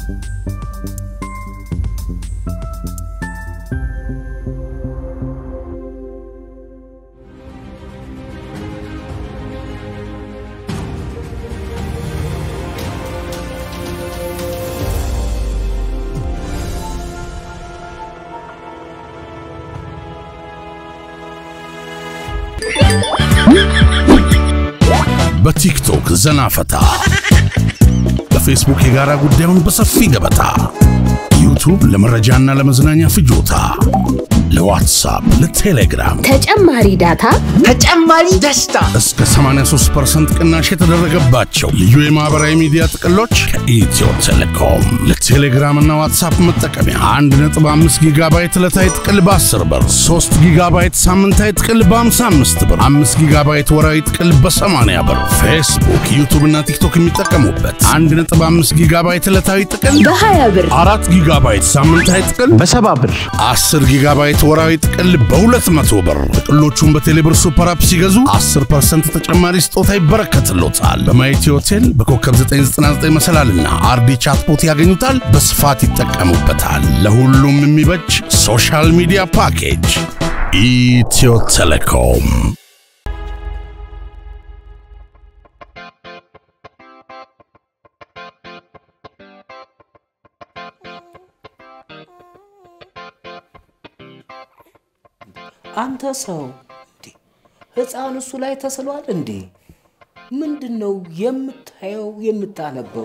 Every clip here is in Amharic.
በቲክቶክ ዘና ፈታ፣ በፌስቡክ የጋራ ጉዳዩን በሰፊ ገበታ፣ ዩቱብ ለመረጃና ለመዝናኛ ፍጆታ፣ ለዋትሳፕ፣ ለቴሌግራም ተጨማሪ ዳታ ተጨማሪ ደስታ እስከ 83% ቅናሽ የተደረገባቸው ልዩ የማህበራዊ ሚዲያ ጥቅሎች ከኢትዮ ቴሌኮም ለቴሌግራምና ዋትሳፕ መጠቀሚያ 1.5 ጊጋባይት ዕለታዊ ጥቅል በ10 ብር፣ 3 ጊጋባይት ሳምንታዊ ጥቅል በ55 ብር፣ 5 ጊጋባይት ወራዊ ጥቅል በ80 ብር፣ ፌስቡክ፣ ዩቱብ እና ቲክቶክ የሚጠቀሙበት 1.5 ጊጋባይት ዕለታዊ ጥቅል በ20 ብር፣ 4 ጊጋባይት ሳምንታዊ ጥቅል በሰባ ብር 10 ጊጋባይት ወራዊ ጥቅል በ200 ብር። ጥቅሎቹን በቴሌብር ሱፐር አፕ ሲገዙ 10% ተጨማሪ ስጦታ ይበረከትሎታል። በማየቲ ሆቴል በኮከብ 999 መሰላልና አርዲ ቻትቦት ያገኙታል። በስፋት ይጠቀሙበታል። ለሁሉም የሚበጅ ሶሻል ሚዲያ ፓኬጅ ኢትዮ ቴሌኮም። አንተ ሰው እንዴ ህፃን እሱ ላይ ተስሏል እንዴ? ምንድን ነው የምታየው የምታነበው?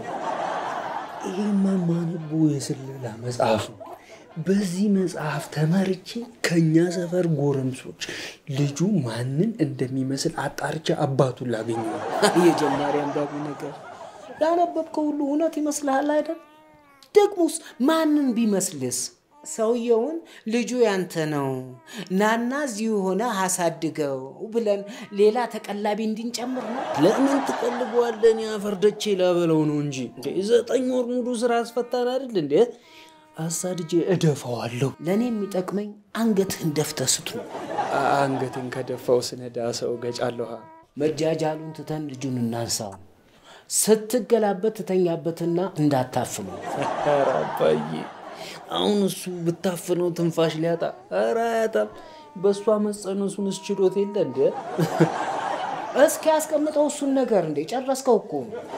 ይሄማ ማነበው የስለላ መጽሐፍ ነው። በዚህ መጽሐፍ ተመርቼ ከኛ ሰፈር ጎረምሶች ልጁ ማንን እንደሚመስል አጣርቼ አባቱን ላገኘ የጀማሪ አንባቢ ነገር ያነበብከው ሁሉ እውነት ይመስልሃል አይደል? ደግሞስ ማንን ቢመስልስ? ሰውየውን ልጁ ያንተ ነው ናና እዚሁ ሆነ አሳድገው ብለን ሌላ ተቀላቢ እንድንጨምር ነው። ለምን ትቀልበዋለን? ያፈርደቼ ላበለው ነው እንጂ እንዴ ዘጠኝ ወር ሙሉ ስራ አስፈታን አይደል እንዴ? አሳድጄ እደፋዋለሁ። ለእኔ የሚጠቅመኝ አንገትህን ደፍተህ ስትኖር አ- አንገቴን ከደፋው ስነዳ ሰው ገጫለሁ። መጃጃሉን ትተን ልጁን እናንሳው። ስትገላበት ትተኛበትና እንዳታፍነው። ኧረ አባዬ አሁን እሱ ብታፍነው ትንፋሽ ሊያጣ ኧረ አያጣም። በእሷ መጸነሱን እስችሎት የለ እንዴ? እስኪ ያስቀምጠው እሱን ነገር እንዴ ጨረስከው እኮ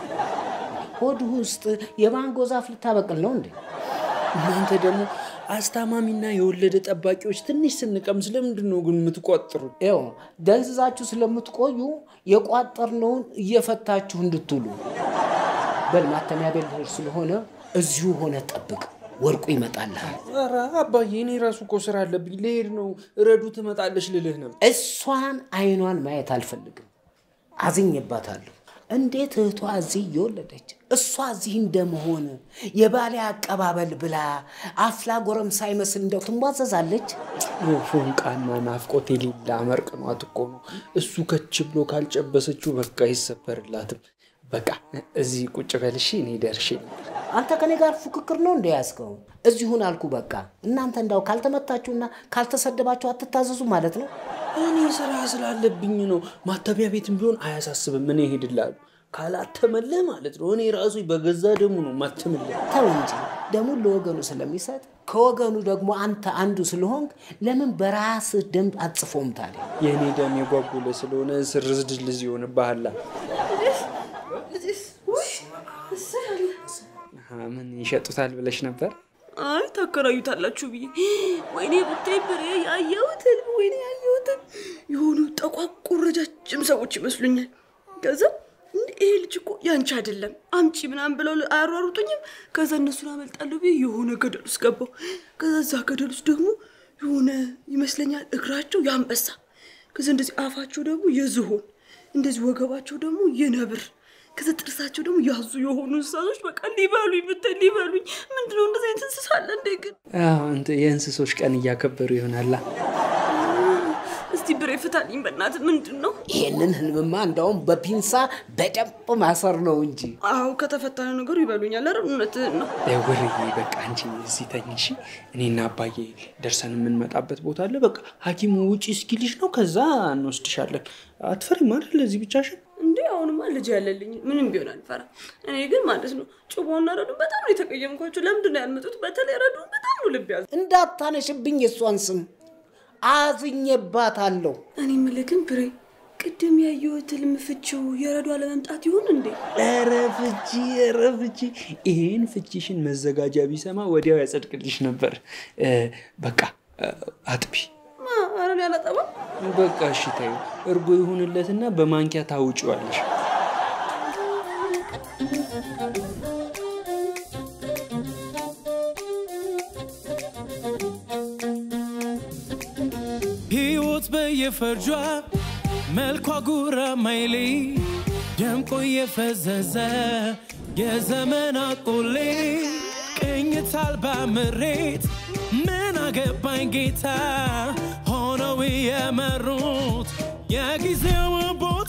ሆድህ ውስጥ የማንጎ ዛፍ ልታበቅል ነው እንዴ? እናንተ ደግሞ አስታማሚና የወለደ ጠባቂዎች ትንሽ ስንቀምስ ለምንድን ነው ግን የምትቋጥሩት? ይኸው ደንዝዛችሁ ስለምትቆዩ የቋጠርነውን እየፈታችሁ እንድትውሉ። በል ማተሚያ ቤት ልሄድ ስለሆነ እዚሁ ሆነ ጠብቅ፣ ወርቁ ይመጣልሃል። ኧረ አባዬ እኔ ራሱ እኮ ስራ አለብኝ ልሄድ ነው። እረዱ ትመጣለች ልልህ ነው። እሷን አይኗን ማየት አልፈልግም፣ አዝኜባታለሁ። እንዴት እህቷ እዚህ እየወለደች እሷ እዚህ እንደመሆን የባሌ አቀባበል ብላ አፍላ ጎረምሳ ይመስል እንደው ትሟዘዛለች። ፎንቃና ናፍቆት የሌላ መርቅኗት እኮ ነው። እሱ ከች ብሎ ካልጨበሰችው በቃ አይሰበርላትም። በቃ እዚህ ቁጭ በልሽ እኔ ደርሼ ነበር። አንተ ከኔ ጋር ፉክክር ነው እንደ ያዝከው? እዚሁን አልኩ። በቃ እናንተ እንዳው ካልተመታችሁና ካልተሰደባችሁ አትታዘዙ ማለት ነው። እኔ ስራ ስላለብኝ ነው። ማተሚያ ቤትም ቢሆን አያሳስብም። እኔ እሄድልሃለሁ። ካላተመለህ ማለት ነው። እኔ ራሱ በገዛ ደሙ ነው ማተምልህ። ተው እንጂ ደሙን ለወገኑ ስለሚሰጥ ከወገኑ ደግሞ አንተ አንዱ ስለሆንክ ለምን በራስህ ደም አጽፎም ታዲያ? የእኔ ደም የጓጉለ ስለሆነ ስርዝ ድልዝ ይሆንብሃላ። ምን ይሸጡታል ብለሽ ነበር? አይ ታከራዩታላችሁ ብዬ ወይኔ ብታይ ብሬ ያየሁትን ወይኔ ያየሁትን የሆኑ ጠቋቁር ረጃጅም ሰዎች ይመስሉኛል። ከዛ እንዴ ይሄ ልጅ እኮ ያንቺ አይደለም አምጪ ምናምን ብለው አያሯሩጡኝም። ከዛ እነሱን አመልጣለሁ ብዬ የሆነ ገደል ውስጥ ገባሁ። ከዛ እዛ ገደል ውስጥ ደግሞ የሆነ ይመስለኛል እግራቸው የአንበሳ፣ ከዛ እንደዚህ አፋቸው ደግሞ የዝሆን፣ እንደዚህ ወገባቸው ደግሞ የነብር ከዛ ጥርሳቸው ደግሞ ያዙ የሆኑ እንስሳቶች በቃ ሊበሉኝ ብታይ ሊበሉኝ። ምንድነው እንደዚህ አይነት እንስሳ አለ እንዴ? ግን አዎ፣ እንትን የእንስሶች ቀን እያከበሩ ይሆናላ። እስቲ ብሬ ፍታልኝ በእናትህ። ምንድን ነው? ይሄንን ህልምማ እንዳውም በፒንሳ በደንብ ማሰር ነው እንጂ አዎ ከተፈታነ ነገሩ ይበሉኛል። ኧረ እውነትህን ነው። ውርዬ በቃ አንቺ እዚህ ተኝ እሺ። እኔና አባዬ ደርሰን የምንመጣበት ቦታ አለ። በቃ ሐኪሙ ውጪ እስኪልሽ ነው። ከዛ እንወስድሻለን። አትፈሪም አይደል? ለዚህ ብቻሽን እንዴ አሁንማ ልጅ ያለልኝ ምንም ቢሆን አልፈራ። እኔ ግን ማለት ነው ጩቦና ረዱን በጣም ነው የተቀየምኳቸው። ለምንድን ነው ያልመጡት? በተለይ ረዱን በጣም ነው ልብ ያዘ። እንዳታነሽብኝ የእሷን ስም አዝኜባታለሁ። እኔ የምልህ ግን ብሬ ቅድም ያየሁት ህልም ፍቺው የረዱ አለመምጣት ይሁን እንዴ? ኧረ ፍቺ ኧረ ፍቺ ይሄን ፍቺሽን መዘጋጃ ቢሰማ ወዲያው ያጸድቅልሽ ነበር። እ፣ በቃ እ፣ አጥቢ ማ ኧረ እኔ አላጠባም። በቃ እሺ ተይው። እርጎ ይሁንለትና በማንኪያ ታውጪዋለሽ። ሕይወት በየፈርጇ መልኳ ጉራ ማይሌ ደምቆ የፈዘዘ የዘመን አቆሌ ቅኝት አልባ ምሬት ምን አገባኝ ጌታ ሆነው የመሩት የጊዜው ቦታ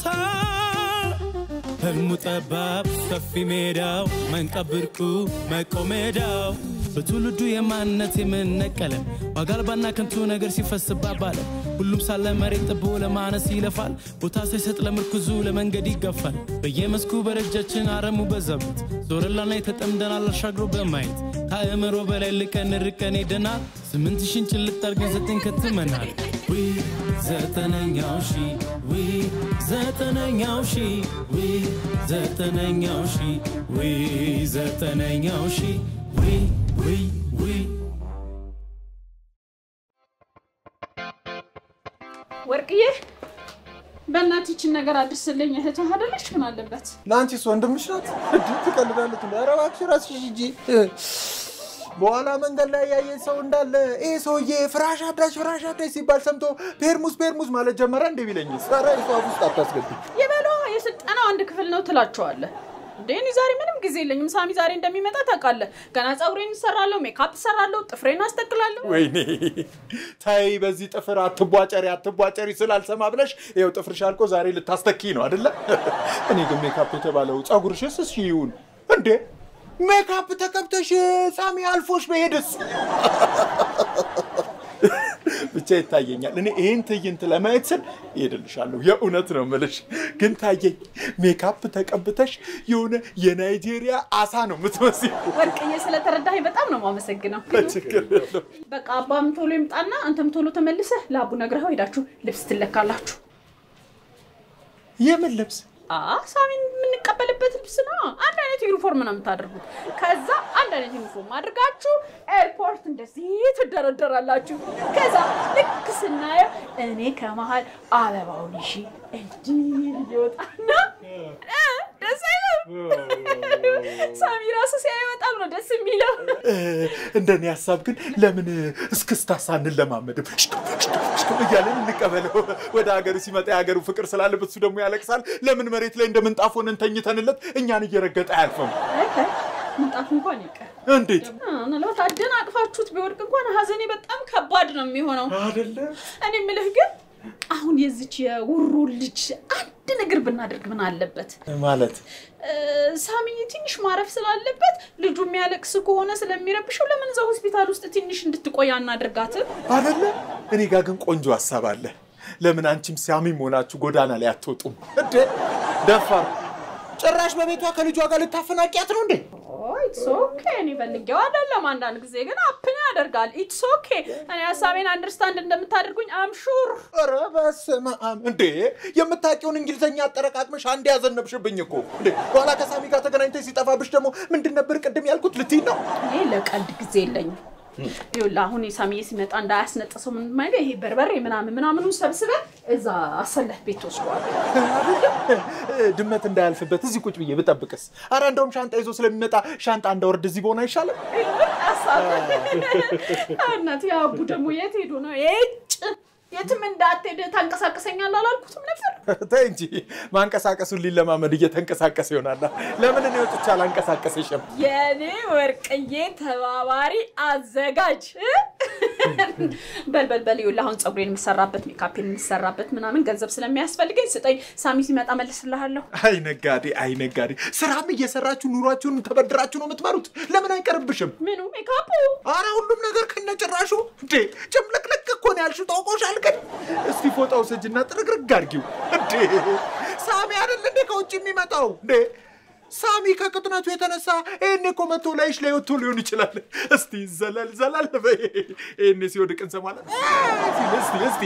ህልሙ ጠባብ ሰፊ ሜዳው መንቀብርቁ መቆሜዳው በትውልዱ የማንነት የምነቀለ ዋጋ አልባና ከንቱ ነገር ሲፈስባ ባለ ሁሉም ሳለ መሬት ጥቦ ለማነስ ይለፋል ቦታ ሳይሰጥ ለምርኩዙ ለመንገድ ይገፋል በየመስኩ በረጃችን አረሙ በዛበት ዞረላና የተጠምደናል አሻግሮ በማየት ከአእምሮ በላይ ልቀን ርቀን ሄደናል ስምንት ሺን ጭልጥ አርገን ዘጠኝ ከትመናል ዊ ዘጠነኛው ሺ ዊ ዘጠነኛው ሺ ዊ ዘጠነኛው ሺ ዊ ዘጠነኛው ሺ ዊ ዊ ዊ ወርቅዬ በእናትህ ይችን ነገር አድርስልኝ። እህትህ አይደለች? ምን አለበት? ለአንቺስ ወንድምሽ ናት? እንዲህ ትቀልዳለች። እንደ ኧረ እባክሽ እራስሽ ሂጂ። በኋላ መንገድ ላይ ያየን ሰው እንዳለ ይሄ ሰውዬ ፍራሽ አዳሽ ፍራሽ አዳሽ ሲባል ሰምቶ ፔርሙስ ፔርሙስ ማለት ጀመረ እንደ ቢለኝስ? ኧረ የሰው አፍ ውስጥ አታስገቢ። የበለው የስልጠናው አንድ ክፍል ነው ትላቸዋለህ። እንዴ እኔ ዛሬ ምንም ጊዜ የለኝም። ሳሚ ዛሬ እንደሚመጣ ታውቃለህ። ገና ፀጉሬን እሰራለሁ፣ ሜካፕ እሰራለሁ፣ ጥፍሬን አስተክላለሁ። ወይኔ ታይ፣ በዚህ ጥፍር አትቧጨሪ አትቧጨሪ ስላልሰማ ብለሽ ይኸው ጥፍርሽ አልቆ ዛሬ ልታስተኪ ነው አይደለ? እኔ ግን ሜካፕ የተባለው ፀጉርሽስ እሺ ይሁን እንዴ ሜካፕ ተቀብተሽ ሳሚ አልፎሽ በሄድስ ብቻ ይታየኛል። እኔ ይህን ትዕይንት ለማየት ስል እሄድልሻለሁ። የእውነት ነው የምልሽ። ግን ታየኝ ሜካፕ ተቀብተሽ የሆነ የናይጄሪያ አሳ ነው የምትመስይው። ወርቅዬ ስለተረዳኸኝ በጣም ነው የማመሰግነው። ችግር የለውም። በቃ አባም ቶሎ ይምጣና አንተም ቶሎ ተመልሰህ ለአቡ ነግረኸው ሄዳችሁ ልብስ ትለካላችሁ። የምን ልብስ? አ ሳሚን የምንቀበልበት ልብስ ነው። አንድ አይነት ዩኒፎርም ነው የምታደርጉት። ከዛ አንድ አይነት ዩኒፎርም አድርጋችሁ ኤርፖርት እንደዚህ ትደረደራላችሁ። ከዛ ልክ ስናየው እኔ ከመሀል አበባውን ይሺ እንዲህ እየወጣና እ ደስ አይልም? ሳሚ ራሱ ሲያይ በጣም ነው ደስ የሚለው። እ፣ እንደኔ ሀሳብ ግን ለምን እስክስታ ሳንለማመድም ሽክም ሽክም ሽክም እያለን እንቀበለው። ወደ ሀገሩ ሲመጣ የሀገሩ ፍቅር ስላለበት እሱ ደግሞ ያለቅሳል። ለምን መሬት ላይ እንደ ምንጣፍ ሆነን ተኝተንለት እኛን እየረገጠ አያልፍም? አይ፣ አይ፣ ምንጣፍ እንኳን ይቀር እንዴት አ፣ ምናልባት አደናቅፋችሁት ቢወድቅ እንኳን ሀዘኔ በጣም ከባድ ነው የሚሆነው። አይደለ? እኔ የምልህ ግን አሁን የዚች የውሩ ልጅ አንድ ነገር ብናደርግ ምን አለበት? ማለት እ፣ ሳሚ ትንሽ ማረፍ ስላለበት ልጁ የሚያለቅስ ከሆነ ስለሚረብሸው ለምን እዛ ሆስፒታል ውስጥ ትንሽ እንድትቆይ አናደርጋትም? አይደለ? እኔ ጋር ግን ቆንጆ ሀሳብ አለ። ለምን አንቺም ሳሚም ሆናችሁ ጎዳና ላይ አትወጡም እንዴ? ደፋር ጭራሽ በቤቷ ከልጇ ጋር ልታፈናቂያት ነው እንዴ? ኢትስ ኦኬ። እኔ ፈልጌው አይደለም። አንዳንድ ጊዜ ግን አፕን ያደርጋል። ኢትስ ኦኬ። እኔ ሀሳቤን አንደርስታንድ እንደምታደርጉኝ አምሹር። ኧረ በስመ አብ እንዴ! የምታውቂውን እንግሊዝኛ አጠረቃቅመሽ አንድ ያዘነብሽብኝ እኮ እንዴ! በኋላ ከሳሚ ጋር ተገናኝተሽ ሲጠፋብሽ ደግሞ ምንድን ነበር ቅድም ያልኩት ልትይ ነው? እኔ ለቀልድ ጊዜ የለኝም። ይኸውልህ አሁን የሳሚዬ ሲመጣ እንዳያስነጥሰው ምን ማይለ ይሄ በርበሬ ምናምን ምናምኑን ሰብስበህ እዛ አሰለህ ቤት ወስደዋለሁ። ድመት እንዳያልፍበት እዚህ ቁጭ ብዬ ብጠብቅስ? አረ እንደውም ሻንጣ ይዞ ስለሚመጣ ሻንጣ እንዳወርድ እዚህ በሆነ አይሻልም? እናት አቡ ደግሞ የት ሄዱ ነው? የጭ የትም እንዳትሄድ ታንቀሳቀሰኛል አላልኩትም ነበር? ተይ እንጂ ማንቀሳቀሱን ሊለማመድ እየተንቀሳቀሰ ይሆናል። ለምን እኔ ወጥቼ አላንቀሳቀሰሽም? የኔ ወርቅዬ ተባባሪ አዘጋጅ እ? በል በል በል ይኸውልህ አሁን ፀጉሬን የምሰራበት ሜካፔን የምሰራበት ምናምን ገንዘብ ስለሚያስፈልገኝ ስጠኝ። ሳሚ ሲመጣ መልስልሃለሁ። አይ ነጋዴ፣ አይ ነጋዴ፣ ስራም እየሰራችሁ ኑሯችሁን ተበድራችሁ ነው የምትመሩት። ለምን አይቀርብሽም? ምኑ ሜካፑ? አረ ሁሉም ነገር ከነጭራሹ እንዴ ጭምልቅልቅ እኮ ነው ያልሽው። ታውቆሻል። ግን እስቲ ፎጣው ስጅና ጥርግርግ አድርጊው። እንዴ ሳሚ አይደል እንዴ ከውጭ የሚመጣው እንዴ? ሳሚ ከቅጥነቱ የተነሳ ይህኔ እኮ መቶ ላይሽ ላይ ወጥቶ ሊሆን ይችላል። እስቲ ዘለል ዘለል በይ። ይህኔ ሲወድቅ እንሰማለን። ሲል እስቲ እስቲ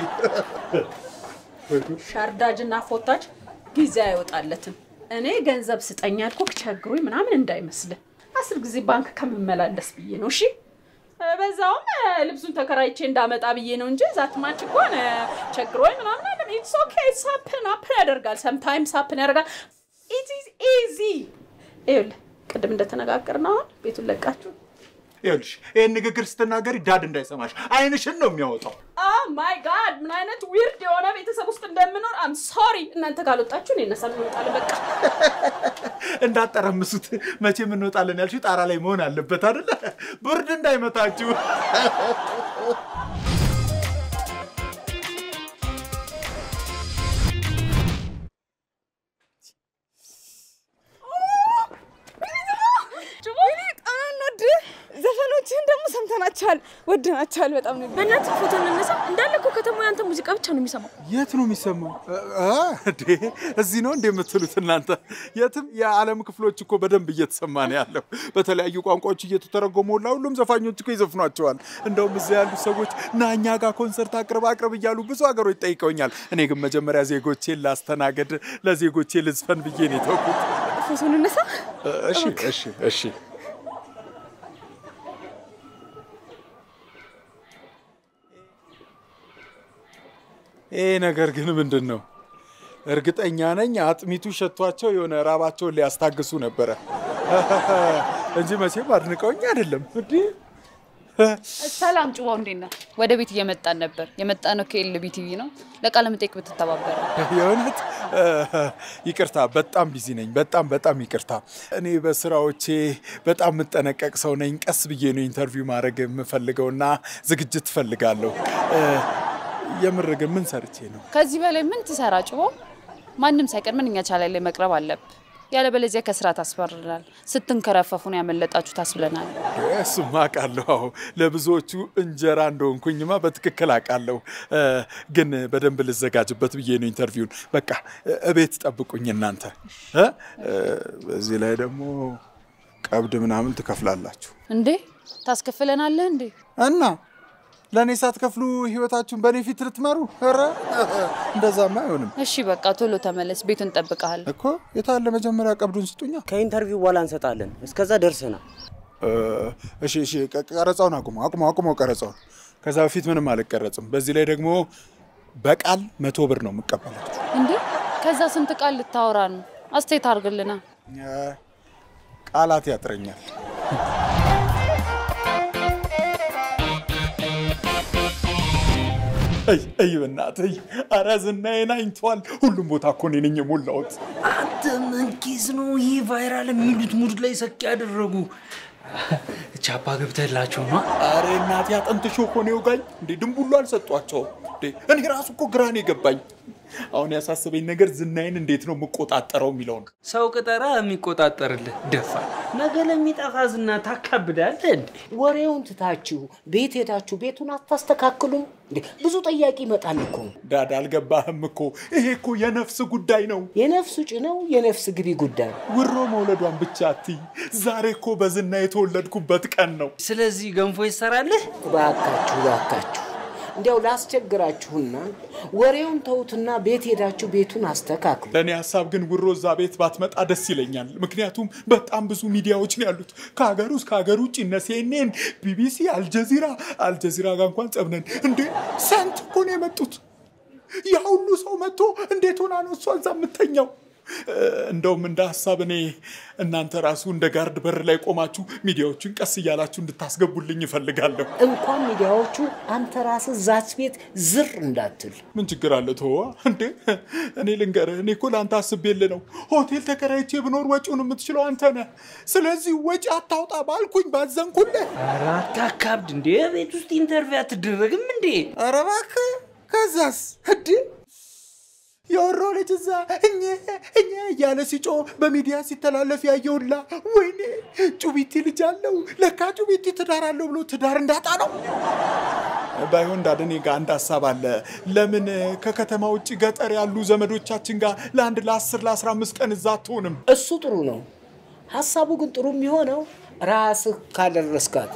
ሻርዳጅና ፎታጅ ጊዜ አይወጣለትም። እኔ ገንዘብ ስጠኝ ያልኩህ ቸግሮኝ ምናምን እንዳይመስልህ አስር ጊዜ ባንክ ከምመላለስ ብዬ ነው። እሺ በዛውም እ፣ ልብሱን ተከራይቼ እንዳመጣ ብዬ ነው እንጂ ዛት ማች እንኳን እ፣ ቸግሮኝ ምናምን አለ። ኢትስ ኦኬ ሳፕን አፕን ያደርጋል። ሰምታይምስ አፕን ያደርጋል። ኢት ኢዝ ኢዚ። ይኸውልህ ቅድም እንደተነጋገርነው አሁን ቤቱን ለቃችሁ ይኸውልሽ ይህን ንግግር ስትናገሪ ዳድ እንዳይሰማሽ አይንሽን ነው የሚያወጣው። ኦ ማይ ጋድ ምን አይነት ዊርድ የሆነ ቤተሰብ ውስጥ እንደምኖር አም ሶሪ። እናንተ ካልወጣችሁ እኔ እነሳ እንወጣለን። በቃ እንዳጠረምሱት መቼም እንወጣለን ያልሽው ጣራ ላይ መሆን አለበት አይደለ? ብርድ እንዳይመታችሁ። ዘፈኖችህን ደግሞ ሰምተናቸዋል፣ ወደናቸዋል። በጣም ነው በእናትህ ፎቶ እንነሳ። እንዳለ እኮ ከተማው ያንተ ሙዚቃ ብቻ ነው የሚሰማው። የት ነው የሚሰማው? እንዴ እዚህ ነው እንዴ የምትሉት እናንተ? የትም የዓለም ክፍሎች እኮ በደንብ እየተሰማ ነው ያለው። በተለያዩ ቋንቋዎች እየተተረጎሙ ሁላ ሁሉም ዘፋኞች እኮ ይዘፍኗቸዋል። እንደውም እዚያ ያሉ ሰዎች ና እኛ ጋር ኮንሰርት አቅርብ አቅርብ እያሉ ብዙ ሀገሮች ጠይቀውኛል። እኔ ግን መጀመሪያ ዜጎቼን ላስተናገድ ለዜጎቼ ልዝፈን ብዬ ነው የተውኩት። ፎቶ እንነሳ። እሺ እሺ እሺ ይሄ ነገር ግን ምንድን ነው? እርግጠኛ ነኝ አጥሚቱ ሸቷቸው የሆነ ራባቸውን ሊያስታግሱ ነበረ እንጂ መቼም አድንቀውኝ አይደለም። እንዲህ ሰላም ጭዋው፣ እንዴት ነህ? ወደ ቤት እየመጣን ነበር። የመጣ ነው ከኤልቢ ቲቪ ነው። ለቃለ መጠይቅ ብትተባበረ። የእውነት ይቅርታ፣ በጣም ቢዚ ነኝ። በጣም በጣም ይቅርታ። እኔ በስራዎቼ በጣም የምጠነቀቅ ሰው ነኝ። ቀስ ብዬ ነው ኢንተርቪው ማድረግ የምፈልገውና ዝግጅት እፈልጋለሁ። የምር ግን ምን ሰርቼ ነው? ከዚህ በላይ ምን ትሰራ ጭዋው? ማንም ሳይቀድመን እኛ ቻላይ ላይ መቅረብ አለብ። ያለበለዚያ ከስራ ታስፈርናል። ስትንከረፈፉን ያመለጣችሁ ታስብለናል። እሱማ አውቃለሁ። አዎ ለብዙዎቹ እንጀራ እንደሆንኩኝማ በትክክል አውቃለሁ። ግን በደንብ ልዘጋጅበት ብዬ ነው ኢንተርቪውን። በቃ እቤት ጠብቁኝ እናንተ። እ? በዚህ ላይ ደግሞ ቀብድ ምናምን ትከፍላላችሁ እንዴ ታስከፍለናለህ እንዴ? እና ለእኔ ሳትከፍሉ ህይወታችሁን በእኔ ፊት ልትመሩ? ኧረ እንደዛማ አይሆንም እሺ በቃ ቶሎ ተመለስ፣ ቤቱን እንጠብቀሃል። እኮ። የታለ መጀመሪያ ቀብዱን ስጡኛ። ከኢንተርቪው በኋላ እንሰጣለን። እስከዛ ደርሰናል። እሺ እሺ፣ ቀ- ቀረጻውን አቁሙ አቁሙ አቁሙ ቀረጻውን። ከዛ በፊት ምንም አልቀረጽም። በዚህ ላይ ደግሞ በቃል መቶ ብር ነው የምቀበላችሁ። እንዴ ከዛ ስንት ቃል ልታወራ ነው? አስተያየት አድርግልና። ቃላት ያጥረኛል። እይ እይ፣ በእናትህ እይ፣ ኧረ ዝናዬን አይንተዋል። ሁሉም ቦታ እኮ እኔ ነኝ የሞላሁት። አንተ ምን ኬዝ ነው ይህ ቫይራል የሚሉት ሙድ ላይ ሰቅ ያደረጉ? ቻፓ ገብተላቸው ነው። አረ እናቴ አጥንትሽ እኮ ነው የወጋኝ። እንዴ ድንቡሉ አልሰጧቸውም እንዴ? እኔ ራሱ እኮ ግራ ነው የገባኝ። አሁን ያሳሰበኝ ነገር ዝናዬን እንዴት ነው የምቆጣጠረው የሚለው ነው። ሰው ቅጠራ የሚቆጣጠርልህ ደፋ። ነገ ለሚጠፋ ዝና ታካብዳለህ እንዴ? ወሬውን ትታችሁ ቤት ሄዳችሁ ቤቱን አታስተካክሉም እንዴ? ብዙ ጠያቂ ይመጣል እኮ። ዳድ አልገባህም እኮ ይሄ እኮ የነፍስ ጉዳይ ነው። የነፍስ ውጭ ነው የነፍስ ግቢ ጉዳይ። ውሮ መውለዷን ብቻ አትይ። ዛሬ እኮ በዝና የተወለድኩበት ቀን ነው። ስለዚህ ገንፎ ይሰራልህ? እባካችሁ እባካችሁ እንዲያው ላስቸግራችሁና ወሬውን ተዉትና ቤት ሄዳችሁ ቤቱን አስተካክሉ። ለእኔ ሀሳብ ግን ውሮ እዛ ቤት ባትመጣ ደስ ይለኛል። ምክንያቱም በጣም ብዙ ሚዲያዎች ነው ያሉት ከሀገር ውስጥ ከሀገር ውጭ እነ ሲኤንኤን፣ ቢቢሲ፣ አልጀዚራ አልጀዚራ ጋር እንኳን ጸብነን እንዴ ስንት እኮ ነው የመጡት። ያ ሁሉ ሰው መጥቶ እንዴት ሆና ነው እሷ እዛ የምተኛው? እንደውም እንደ ሀሳብ እኔ እናንተ ራሱ እንደ ጋርድ በር ላይ ቆማችሁ ሚዲያዎቹን ቀስ እያላችሁ እንድታስገቡልኝ እፈልጋለሁ። እንኳን ሚዲያዎቹ አንተ ራስህ ዛች ቤት ዝር እንዳትል። ምን ችግር አለ? ተወዋ እንዴ! እኔ ልንገርህ፣ እኔ እኮ ለአንተ አስቤልህ ነው። ሆቴል ተከራይቼ ብኖር ወጪውን የምትችለው አንተ ነህ። ስለዚህ ወጪ አታውጣ ባልኩኝ ባዘንኩልህ። ኧረ አታካብድ እንዴ! ቤት ውስጥ ኢንተርቪው አትደረግም እንዴ? ኧረ እባክህ ከዛስ እንዴ የወሮ ልጅ እዛ እኘ እኘ እያለ ሲጮ በሚዲያ ሲተላለፍ ያየውላ። ወይኔ ጩቢቲ ልጅ አለው ለካ ጩቢቲ ትዳር አለው ብሎ ትዳር እንዳጣ ነው። ባይሆን እንዳደኔ ጋር አንድ ሀሳብ አለ። ለምን ከከተማ ውጭ ገጠር ያሉ ዘመዶቻችን ጋር ለአንድ ለአስር ለአስራ አምስት ቀን እዛ አትሆንም? እሱ ጥሩ ነው። ሀሳቡ ግን ጥሩ የሚሆነው ራስህ ካደረስካት።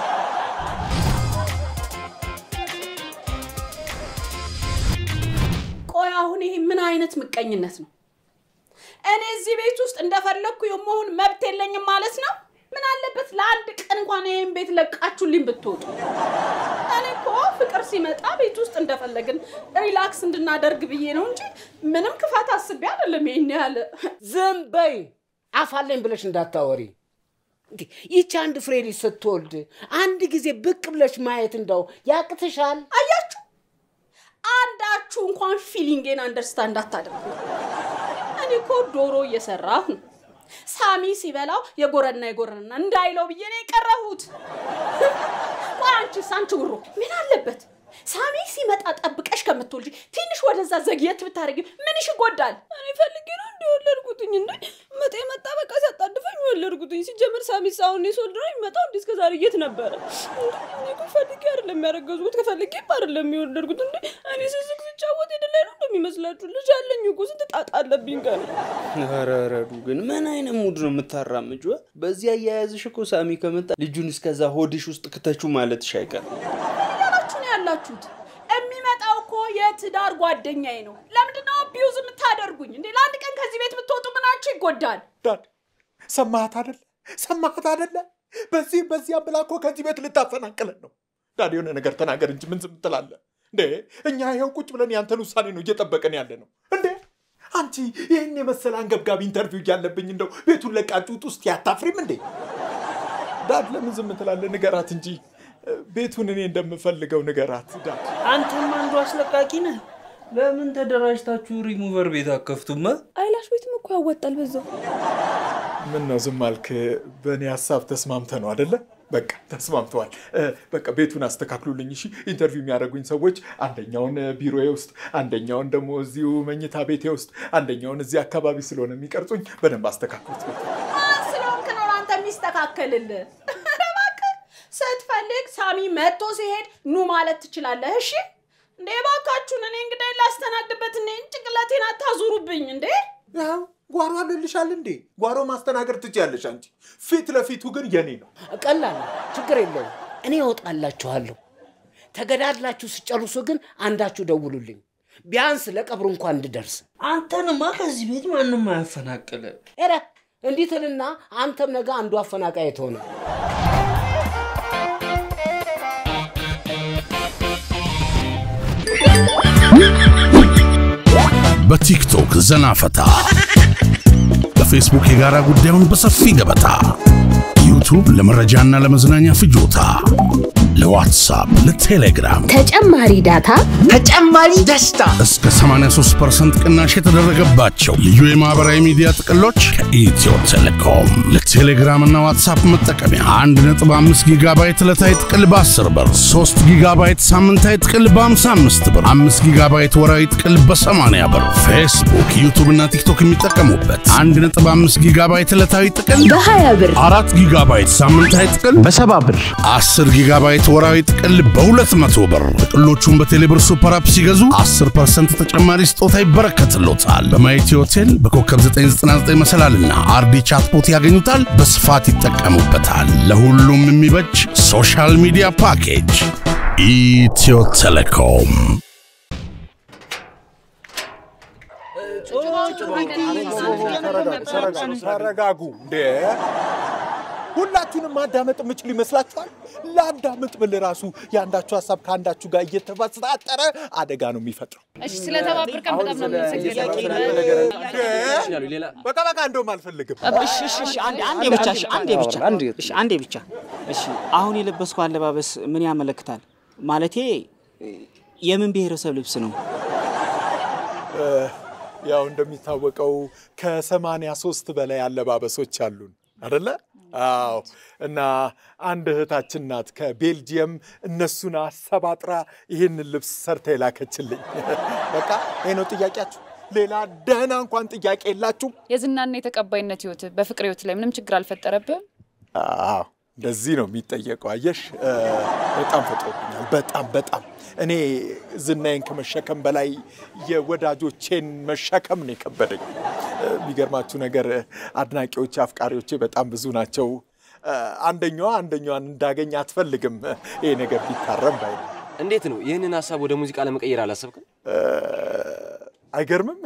ቆይ አሁን ይሄ ምን አይነት ምቀኝነት ነው? እኔ እዚህ ቤት ውስጥ እንደፈለግኩ የመሆን መብት የለኝም ማለት ነው? ምን አለበት ለአንድ ቀን እንኳን ይህን ቤት ለቃችሁልኝ ብትወጡ። እኔ እኮ ፍቅር ሲመጣ ቤት ውስጥ እንደፈለግን ሪላክስ እንድናደርግ ብዬ ነው እንጂ ምንም ክፋት አስቤ አይደለም። ይሄን ያህል ዝም በይ፣ አፋለኝ ብለሽ እንዳታወሪ። እንዴ ይቺ አንድ ፍሬ ልጅ ስትወልድ አንድ ጊዜ ብቅ ብለሽ ማየት እንደው ያቅትሻል? አያችሁ፣ አንዳችሁ እንኳን ፊሊንጌን አንደርስታንድ አታደርጉ። እኔ እኮ ዶሮ እየሰራሁ ነው። ሳሚ ሲበላው የጎረና የጎረና እንዳይለው ብዬ ነው የቀረሁት። ቆይ አንቺስ አንቺ ውሮ ምን አለበት ሳሚ ሲመጣ ጠብቀሽ ከምትወልጂ ትንሽ ወደዛ ዘግየት ብታደርጊ ምንሽ ይጎዳል? እኔ ፈልጌ ነው እንደ ወለድኩትኝ እንደ መጤ መጣ በቃ ሲያጣድፈኝ ወለድኩትኝ። ሲጀምር ሳሚስ አሁን የሶልድ ነው የሚመጣው እንዴ? እስከ ዛሬ የት ነበረ? እኔ እኮ ፈልጌ አይደለም ያረገዝኩት ከፈልጌም አይደለም የወለድኩት እንዴ። እኔ ስስቅ ስጫወት የደላይ ነው እንደሚመስላችሁ? ልጅ አለኝ እኮ ስንት ጣጣ አለብኝ ቀን ኧረ ረዱ ግን ምን አይነት ሙድ ነው የምታራምጁ? በዚህ አያያዝሽ እኮ ሳሚ ከመጣ ልጁን እስከዛ ሆድሽ ውስጥ ክተቹ ማለትሽ አይቀርም። እያላችሁ ነው ያላችሁት። የሚመጣው እኮ የትዳር ጓደኛዬ ነው። ለምንድነው አቢዩዝ የምታደርጉኝ እንዴ? ለአንድ ቀን ከዚህ ቤት ብትወጡ ምናችሁ ይጎዳል? ዳድ ሰማሃት አደለ? ሰማሃት አደለ? በዚህ በዚያ ብላ እኮ ከዚህ ቤት ልታፈናቅለን ነው። ዳድ የሆነ ነገር ተናገር እንጂ ምን ዝም ትላለህ እንዴ? እኛ ይኸው ቁጭ ብለን ያንተን ውሳኔ ነው እየጠበቀን ያለ ነው እንዴ? አንቺ ይህን የመሰለ አንገብጋቢ ኢንተርቪው እያለብኝ እንደው ቤቱን ለቃችሁ ውጥ ውስጥ ያታፍሪም እንዴ? ዳድ ለምን ዝም ትላለህ? ንገራት እንጂ ቤቱን እኔ እንደምፈልገው ንገራት ዳድ። አንተም አንዱ አስለቃቂ ነህ። ለምን ተደራጅታችሁ ሪሙቨር ቤት አከፍቱማ? አይላሽ ቤትም እኮ ያወጣል በዛው። ምን ነው ዝም አልክ? በእኔ ሀሳብ ተስማምተ ነው አደለ? በቃ ተስማምተዋል። እ፣ በቃ ቤቱን አስተካክሉልኝ እሺ። ኢንተርቪው የሚያደርጉኝ ሰዎች አንደኛውን ቢሮዬ ውስጥ፣ አንደኛውን ደግሞ እዚሁ መኝታ ቤቴ ውስጥ፣ አንደኛውን እዚህ አካባቢ ስለሆነ የሚቀርጹኝ በደንብ አስተካክሉት። ቤት ማን ስለሆንክ ነው አንተ የሚስተካከልልህ? እባክህ ስትፈልግ ሳሚ መጥቶ ሲሄድ ኑ ማለት ትችላለህ። እሺ እንዴ እባካችሁን፣ እኔ እንግዲህ ላስተናግድበት እኔ ጭንቅላቴን አታዙሩብኝ እንዴ። ያው ጓሮ አለልሻል እንዴ? ጓሮ ማስተናገድ ትችያለሽ አንቺ። ፊት ለፊቱ ግን የኔ ነው። ቀላል ነው፣ ችግር የለውም። እኔ እወጣላችኋለሁ። ተገዳድላችሁ ስጨርሱ ግን አንዳችሁ ደውሉልኝ፣ ቢያንስ ለቀብሩ እንኳን እንድደርስ። አንተንማ ከዚህ ቤት ማንም አያፈናቅለ። ኧረ እንዲህ ትልና አንተም ነገ አንዱ አፈናቃይ ትሆነ። በቲክቶክ ዘና ፈታ፣ በፌስቡክ የጋራ ጉዳዩን በሰፊ ገበታ፣ ዩቱብ ለመረጃና ለመዝናኛ ፍጆታ፣ ለዋትሳፕ፣ ለቴሌግራም ተጨማሪ ዳታ፣ ተጨማሪ ደስታ እስከ 83% ቅናሽ የተደረገባቸው ልዩ የማህበራዊ ሚዲያ ጥቅሎች ከኢትዮ ቴሌኮም ለቴሌግራም እና ዋትሳፕ መጠቀሚያ 1.5 ጊጋባይት ዕለታዊ ጥቅል በ10 ብር፣ 3 ጊጋባይት ሳምንታዊ ጥቅል በ55 ብር፣ 5 ጊጋባይት ወራዊ ጥቅል በ80 ብር፣ ፌስቡክ፣ ዩቱብ እና ቲክቶክ የሚጠቀሙበት 1.5 ጊጋባይት ዕለታዊ ጥቅል በ20 ብር፣ 4 ጊጋባይት ሳምንታዊ ጥቅል በሰባ ብር፣ 10 ጊጋባይት ወራዊ ጥቅል በ200 ብር። ጥቅሎቹን በቴሌብር ሱፐር አፕ ሲገዙ 10% ተጨማሪ ስጦታ ይበረከትሎታል። በማየቲ ሆቴል በኮከብ 999 መሰላልና አርዲ ቻትቦት ያገኙታል። በስፋት ይጠቀሙበታል። ለሁሉም የሚበጅ ሶሻል ሚዲያ ፓኬጅ ኢትዮ ቴሌኮም። ተረጋጉ እንዴ! ሁላችሁንም ማዳመጥ የምችል ይመስላችኋል? ለአዳምጥ ብል ራሱ የአንዳችሁ ሀሳብ ከአንዳችሁ ጋር እየተፈሳጠረ አደጋ ነው የሚፈጥረው። እሺ ስለተባበርከን በጣም ነው የምንመሰግነው። በቃ በቃ እንደውም አልፈልግም። እሺ እሺ እሺ አንዴ አንዴ ብቻ እሺ አንዴ ብቻ እሺ አንዴ ብቻ እሺ አሁን የለበስኩ አለባበስ ምን ያመለክታል? ማለቴ የምን ብሔረሰብ ልብስ ነው? ያው እንደሚታወቀው ከሰማንያ ሶስት በላይ አለባበሶች አሉን አደለ? አዎ። እና አንድ እህታችን ናት ከቤልጅየም እነሱን አሰባጥራ ይህንን ልብስ ሰርታ የላከችልኝ። በቃ ይህ ነው ጥያቄያችሁ። ሌላ ደህና እንኳን ጥያቄ የላችሁም? የዝናና የተቀባይነት ህይወት በፍቅር ህይወት ላይ ምንም ችግር አልፈጠረብህም? አዎ እንደዚህ ነው የሚጠየቀው። አየሽ እ፣ በጣም ፈጥሮብኛል። በጣም በጣም እኔ ዝናዬን ከመሸከም በላይ የወዳጆቼን መሸከም ነው የከበደኝ። የሚገርማችሁ ነገር አድናቂዎቼ፣ አፍቃሪዎቼ በጣም ብዙ ናቸው። አንደኛዋ አንደኛዋን እንዳገኝ አትፈልግም። ይሄ ነገር ቢታረም ባይ ነኝ። እንዴት ነው ይህንን ሀሳብ ወደ ሙዚቃ ለመቀየር አላሰብክም? አይገርምም?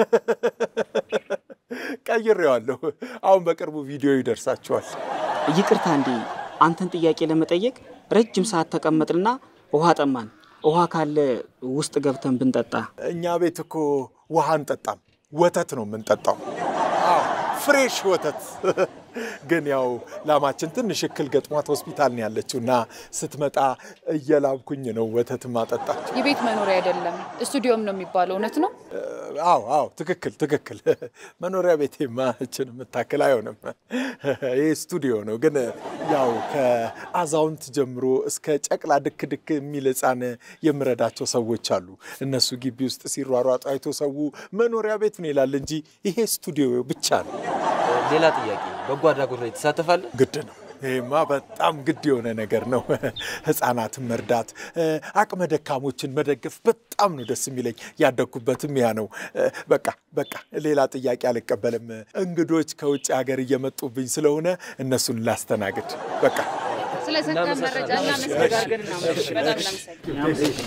ቀይሬዋለሁ። አሁን በቅርቡ ቪዲዮ ይደርሳችኋል። ይቅርታ እንዴ አንተን ጥያቄ ለመጠየቅ ረጅም ሰዓት ተቀመጥንና ውሃ ጠማን። ውሃ ካለ ውስጥ ገብተን ብንጠጣ። እኛ ቤት እኮ ውሃ አንጠጣም፣ ወተት ነው የምንጠጣው። አዎ ፍሬሽ ወተት። ግን ያው ላማችን ትንሽ እክል ገጥሟት ሆስፒታል ነው ያለችው እና ስትመጣ እየላብኩኝ ነው ወተት ማጠጣት። የቤት መኖሪያ አይደለም ስቱዲዮም ነው የሚባለው። እውነት ነው? አዎ አዎ፣ ትክክል ትክክል። መኖሪያ ቤቴማ እችን የምታክል አይሆንም። ይህ ስቱዲዮ ነው። ግን ያው ከአዛውንት ጀምሮ እስከ ጨቅላ ድክ ድክ የሚል ሕፃን የምረዳቸው ሰዎች አሉ። እነሱ ግቢ ውስጥ ሲሯሯጡ አይቶ ሰው መኖሪያ ቤት ነው ይላል እንጂ ይሄ ስቱዲዮ ብቻ ነው። ሌላ ጥያቄ፣ በጎ አድራጎት ላይ ትሳተፋለህ? ግድ ነው። ይሄማ በጣም ግድ የሆነ ነገር ነው። ህፃናትን መርዳት፣ አቅመ ደካሞችን መደገፍ በጣም ነው ደስ የሚለኝ። ያደግኩበትም ያ ነው። በቃ በቃ ሌላ ጥያቄ አልቀበልም። እንግዶች ከውጭ ሀገር እየመጡብኝ ስለሆነ እነሱን ላስተናግድ። በቃ ስለሰጠን መረጃ እናመሰግናለን። በጣም እናመሰግናለን።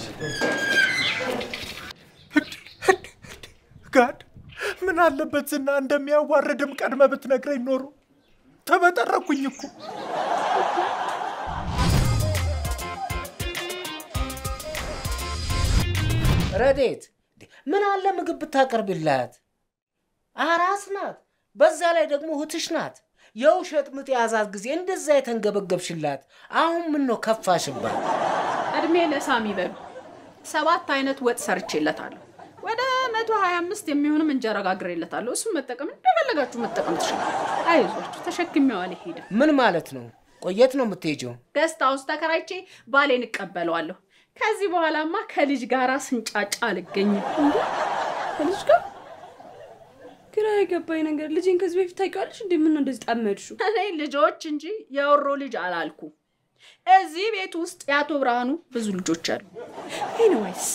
ጋድ ምን አለበት ዝና እንደሚያዋርድም ቀድመ ብትነግረኝ ኖሮ ተበጠረኩኝ እኮ። ረዴት ምን አለ ምግብ ብታቀርብላት? አራስ ናት፣ በዛ ላይ ደግሞ እህትሽ ናት። የውሸት ምጥ የያዛት ጊዜ እንደዛ የተንገበገብሽላት፣ አሁን ምን ነው ከፋሽባት? እድሜ ለሳሚ በሉ። ሰባት አይነት ወጥ ሰርቼለታለሁ። ወደ 125 የሚሆንም እንጀራ ጋግሬለታለሁ። እሱም መጠቀም እንደፈለጋችሁ መጠቀም ትችላል። አይዟችሁ፣ ተሸክሜው አልሄድም። ምን ማለት ነው? ቆየት ነው የምትሄጂው? ገስት ሃውስ ተከራይቼ ባሌን እቀበለዋለሁ። ከዚህ በኋላማ ከልጅ ጋራ ስንጫጫ አልገኝም። እንዴ ከልጅ ጋር ግራ የገባኝ ነገር ልጅን ከዚህ በፊት ታውቂዋለሽ እንዴ? ምን ነው እንደዚህ ጠመድሽው? እኔ ልጆች እንጂ የወሮ ልጅ አላልኩ። እዚህ ቤት ውስጥ የአቶ ብርሃኑ ብዙ ልጆች አሉ። ኤኒዌይስ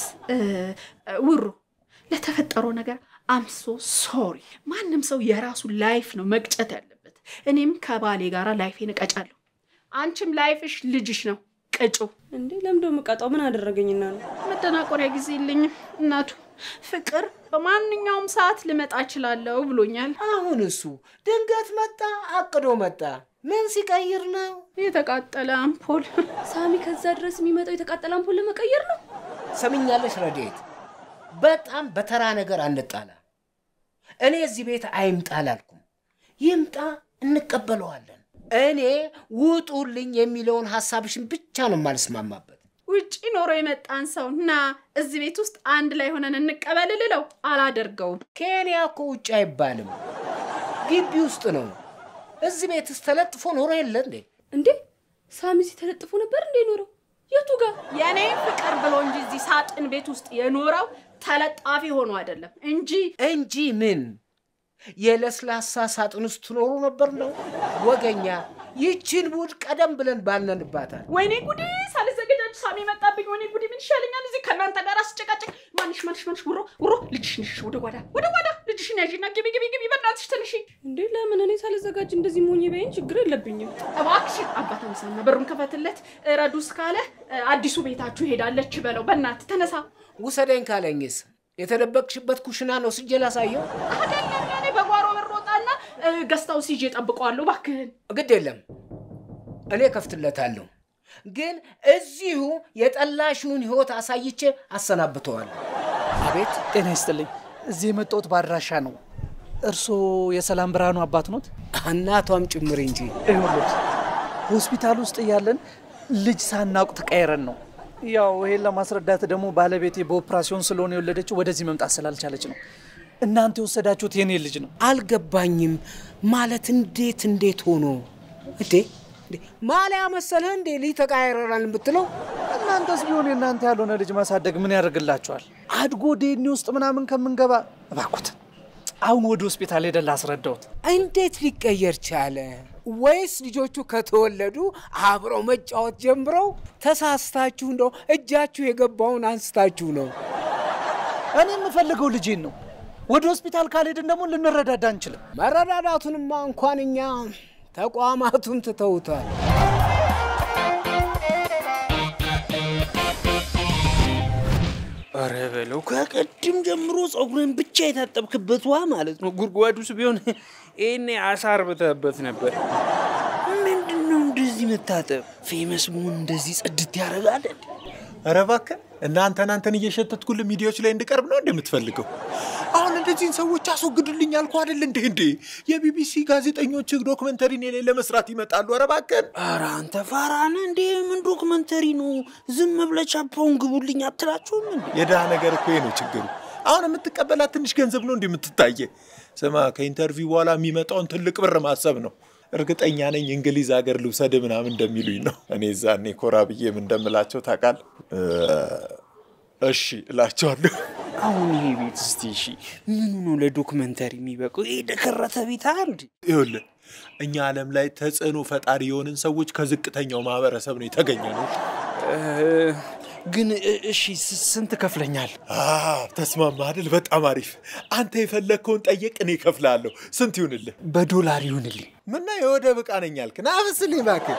ውሩ ለተፈጠረው ነገር አምሶ ሶሪ። ማንም ሰው የራሱ ላይፍ ነው መቅጨት ያለበት። እኔም ከባሌ ጋራ ላይፌን እቀጫለሁ። አንቺም ላይፍሽ ልጅሽ ነው ቅጩ። እንዴ ለምዶ የምቀጣው ምን አደረገኝና ነው? መደናቆሪያ ጊዜ የለኝም እናቱ። ፍቅር በማንኛውም ሰዓት ልመጣ እችላለሁ ብሎኛል። አሁን እሱ ድንገት መጣ፣ አቅዶ መጣ። ምን ሲቀይር ነው? የተቃጠለ አምፖል። ሳሚ ከዛ ድረስ የሚመጣው የተቃጠለ አምፖል ለመቀየር ነው። ሰምኛለሽ ረዴት፣ በጣም በተራ ነገር አንጣላ። እኔ እዚህ ቤት አይምጣ አላልኩም። ይምጣ፣ እንቀበለዋለን። እኔ ውጡልኝ የሚለውን ሀሳብሽን ብቻ ነው የማልስማማበት። ውጪ ኖሮ የመጣን ሰው እና እዚህ ቤት ውስጥ አንድ ላይ ሆነን እንቀበል ልለው አላደርገውም። ኬንያ እኮ ውጭ አይባልም፣ ግቢ ውስጥ ነው። እዚህ ቤትስ ተለጥፎ ኖሮ የለ እንዴ? እንዴ ሳሚ እዚህ ተለጥፎ ነበር እንዴ ኖረው? የቱ ጋር? የኔ ፍቅር ብሎ እንጂ እዚህ ሳጥን ቤት ውስጥ የኖረው ተለጣፊ ሆኖ አይደለም እንጂ እንጂ ምን የለስላሳ ሳጥን ውስጥ ትኖሩ ነበር ነው? ወገኛ ይችን ቡድ ቀደም ብለን ባልነንባታል። ወይኔ ጉዴ! ሳልዘገጃጅ ሳሚ መጣብኝ። ወይኔ ጉዴ! ምን ይሻለኛል እዚህ ከእናንተ ጋር አስጨቃጨቅ። ማንሽ ማንሽ ማንሽ ውሮ ውሮ ልጅሽ ነሽ። ወደ ጓዳ ወደ ጓዳ ልጅሽን ያዥና ግቢ ግቢ ግቢ፣ በእናትሽ ትንሽ እንዴ ለምን እኔ ሳልዘጋጅ እንደዚህ ሞኝ በይን፣ ችግር የለብኝም። እባክሽን አባት ምሳና በሩን ከፈትለት። ረዱስ ካለ አዲሱ ቤታችሁ ሄዳለች በለው። በእናትህ ተነሳ። ውሰደኝ ካለኝስ የተደበቅሽበት ኩሽና ነው ስጄ ላሳየው። አይደለም እኔ በጓሮ በር ወጣና ገስታው ሲጄ ጠብቀዋለሁ። እባክህን ግድ የለም እኔ ከፍትለታለሁ። ግን እዚሁ የጠላሽውን ህይወት አሳይቼ አሰናብተዋለሁ። አቤት ጤና ይስጥልኝ። እዚህ የመጣሁት በአድራሻ ነው። እርስዎ የሰላም ብርሃኑ አባት ኖት? እናቷም ጭምር እንጂ። ይኸውልዎት ሆስፒታል ውስጥ እያለን ልጅ ሳናውቅ ተቀይረን ነው። ያው ይሄን ለማስረዳት ደግሞ ባለቤቴ በኦፕራሲዮን ስለሆነ የወለደችው ወደዚህ መምጣት ስላልቻለች ነው። እናንተ የወሰዳችሁት የኔ ልጅ ነው። አልገባኝም። ማለት እንዴት እንዴት ሆኖ እንዴ? ማሊያ መሰለህ እንዴ ልጅ ተቃይረናል የምትለው? እናንተስ ቢሆን የእናንተ ያልሆነ ልጅ ማሳደግ ምን ያደርግላችኋል? አድጎ ዴኒ ውስጥ ምናምን ከምንገባ እባክዎት አሁን ወደ ሆስፒታል ሄደን ላስረዳዎት። እንዴት ሊቀየር ቻለ? ወይስ ልጆቹ ከተወለዱ አብረው መጫወት ጀምረው ተሳስታችሁ እንደው እጃችሁ የገባውን አንስታችሁ ነው? እኔ የምፈልገው ልጄን ነው። ወደ ሆስፒታል ካልሄድን ደግሞ ልንረዳዳ አንችልም። መረዳዳቱንማ እንኳን እኛ ተቋማቱን ትተውታል። ኧረ በለው ከቅድም ጀምሮ ፀጉርን ብቻ የታጠብክበት ውሃ ማለት ነው። ጉድጓድ ውስጥ ቢሆን ይህኔ አሳር ብተህበት ነበር። ምንድን ነው እንደዚህ መታጠብ? ፌመስ መሆን እንደዚህ ጽድት ያደርጋል? እንዴ? ኧረ እባክህ እናንተ እናንተን እየሸተትኩልህ ሚዲያዎች ላይ እንድቀርብ ነው እንደምትፈልገው? አሁን እንደዚህን ሰዎች አስወግዱልኝ አልኩ አይደል እንዴ? እንዴ የቢቢሲ ጋዜጠኞች ዶክመንተሪ እኔ ላይ ለመስራት ይመጣሉ። ኧረ እባክህን። ኧረ አንተ ፋራ ነህ እንዴ? ምን ዶክመንተሪ ነው? ዝም ብለህ ቻፓውን ግቡልኝ አትላችሁም እንዴ? የድሃ ነገር እኮ ይሄ ነው ችግሩ። አሁን የምትቀበላት ትንሽ ገንዘብ ነው እንዲህ የምትታየ። ስማ ከኢንተርቪው በኋላ የሚመጣውን ትልቅ ብር ማሰብ ነው። እርግጠኛ ነኝ እንግሊዝ ሀገር ልውሰድ ምናምን እንደሚሉኝ ነው። እኔ ዛኔ ኮራ ብዬም እንደምላቸው ታውቃለህ። እሺ እላቸዋለሁ። አሁን ይሄ ቤት እስቲ እሺ ምኑ ነው ለዶክመንተሪ የሚበቁ? ይሄ ደከረተ ቤት አንድ ይኸውልህ እኛ ዓለም ላይ ተጽዕኖ ፈጣሪ የሆንን ሰዎች ከዝቅተኛው ማህበረሰብ ነው የተገኘ ነው። ግን እሺ ስንት ከፍለኛል? ተስማማ አይደል? በጣም አሪፍ። አንተ የፈለግከውን ጠየቅ፣ እኔ እከፍልሃለሁ። ስንት ይሁንልህ? በዶላር ይሁንልኝ። ምና የወደብ ዕቃ ነኝ አልክ? ና አብስልኝ እባክህ።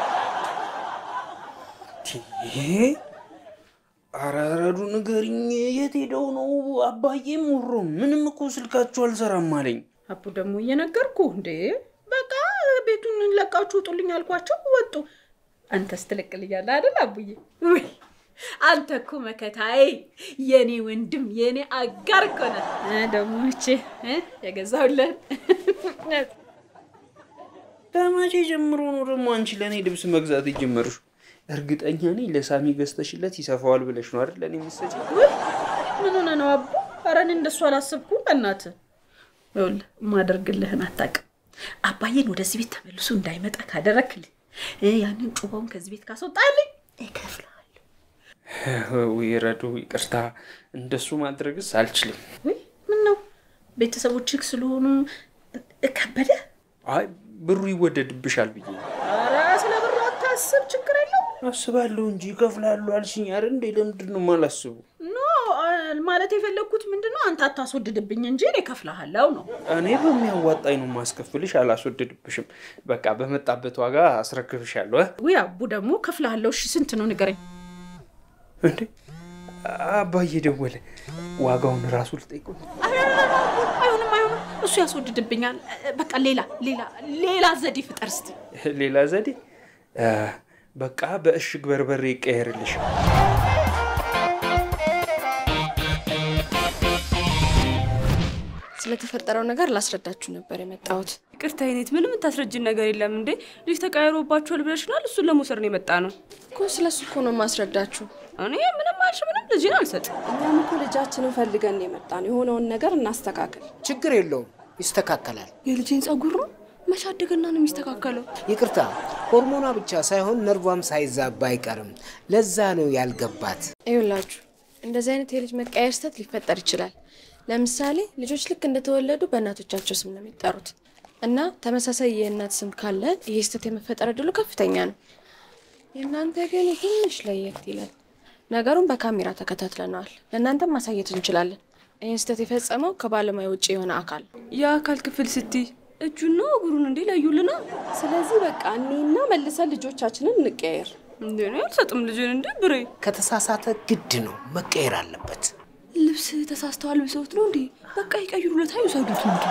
ኧረ ረዱ ንገሪኝ፣ የት ሄደው ነው አባዬም ውሮ? ምንም እኮ ስልካችሁ አልሰራም አለኝ። አቡ ደግሞ እየነገርኩ እንዴ፣ በቃ ቤቱን ለቃችሁ ውጡልኝ አልኳቸው፣ ወጡ። አንተስ ትለቅልኛለህ አይደል አቡዬ? ውይ አንተ እኮ መከታዬ፣ የኔ ወንድም፣ የኔ አጋር እኮ ነህ። እ ደግሞ እቼ የገዛሁልህን ከመቼ ጀምሮ ነው ደግሞ አንቺ ለእኔ ልብስ መግዛት የጀመርሽው? እርግጠኛ ነኝ ለሳሚ ገዝተሽለት ይሰፋዋል ብለሽ ነው አይደል ለእኔ የምትሰጪው? ውይ ምን ሆነ ነው አቡ? ኧረ እኔ እንደሱ አላሰብኩም። በእናትህ ይኸውልህ የማደርግልህን አታውቅም። አባዬን ወደዚህ ቤት ተመልሶ እንዳይመጣ ካደረክልኝ እ ያንን ጩባውን ከዚህ ቤት ካስወጣልኝ እከፍልሃለሁ። ውይ ረዱ ይቅርታ፣ እንደሱ ማድረግስ አልችልም። ውይ ምን ነው ቤተሰቦችህ ስለሆኑ ከበደ? አይ ብሩ ይወደድብሻል ብዬ ነው። ኧረ ስለ ብሩ አታስብ፣ ችግር የለውም። አስባለሁ እንጂ ይከፍላሉ አልሽኝ አይደል እንዴ? ለምንድን ነው የማላስበው? ኖ ማለት የፈለግኩት ምንድን ነው አንተ አታስወድድብኝ እንጂ እኔ እከፍልሃለሁ ነው። እኔ በሚያዋጣኝ ነው ማስከፍልሽ፣ አላስወድድብሽም። በቃ በመጣበት ዋጋ አስረክብሻለሁ። እ? ውይ አቡ ደግሞ እከፍልሃለሁ። እሺ ስንት ነው ንገረኝ። እንዴ አባዬ ደወለ። ዋጋውን ራሱ ልጠይቀው። አይሆንም አይሆንም፣ እሱ ያስወድድብኛል። በቃ ሌላ ሌላ ሌላ ዘዴ ፍጠር እስቲ። ሌላ ዘዴ እ፣ በቃ በእሽግ በርበሬ ይቀየርልሽ። ስለተፈጠረው ነገር ላስረዳችሁ ነበር የመጣሁት። ይቅርታ የኔት፣ ምንም የምታስረጅን ነገር የለም እንዴ። ልጅ ተቀያይሮባችኋል ብለሽናል። እሱን ለመውሰድ ነው የመጣ ነው እኮ ስለ እሱ እኮ ነው ማስረዳችሁ። እኔ ምንም አልሽ ምንም ልጅን አልሰጥም። እኛም እኮ ልጃችንን ፈልገን ነው የመጣ ነው። የሆነውን ነገር እናስተካክል። ችግር የለውም፣ ይስተካከላል። የልጄን ጸጉር ነው መሻደግና ነው የሚስተካከለው። ይቅርታ ሆርሞኗ ብቻ ሳይሆን ነርቧም ሳይዛባ አይቀርም። ለዛ ነው ያልገባት። ይኸውላችሁ እንደዚህ አይነት የልጅ መቀየር ስህተት ሊፈጠር ይችላል። ለምሳሌ ልጆች ልክ እንደተወለዱ በእናቶቻቸው ስም ነው የሚጠሩት እና ተመሳሳይ የእናት ስም ካለ ይህ ስህተት የመፈጠር እድሉ ከፍተኛ ነው። የእናንተ ግን ትንሽ ለየት ይላል። ነገሩን በካሜራ ተከታትለነዋል። ለእናንተም ማሳየት እንችላለን። ይህን ስህተት የፈጸመው ከባለሙያ ውጭ የሆነ አካል ነው። የአካል ክፍል ስትይ እጁና እግሩን እንዴ ለዩልና። ስለዚህ በቃ እኔና መልሰን ልጆቻችንን እንቀያየር። እንዴ ነው አልሰጥም ልጅን እንዴ ብሬ ከተሳሳተ ግድ ነው መቀየር አለበት። ልብስ ተሳስተዋል ብሰውት ነው እንዴ? በቃ ይቀይሩለት፣ አይውሰዱት እንዴ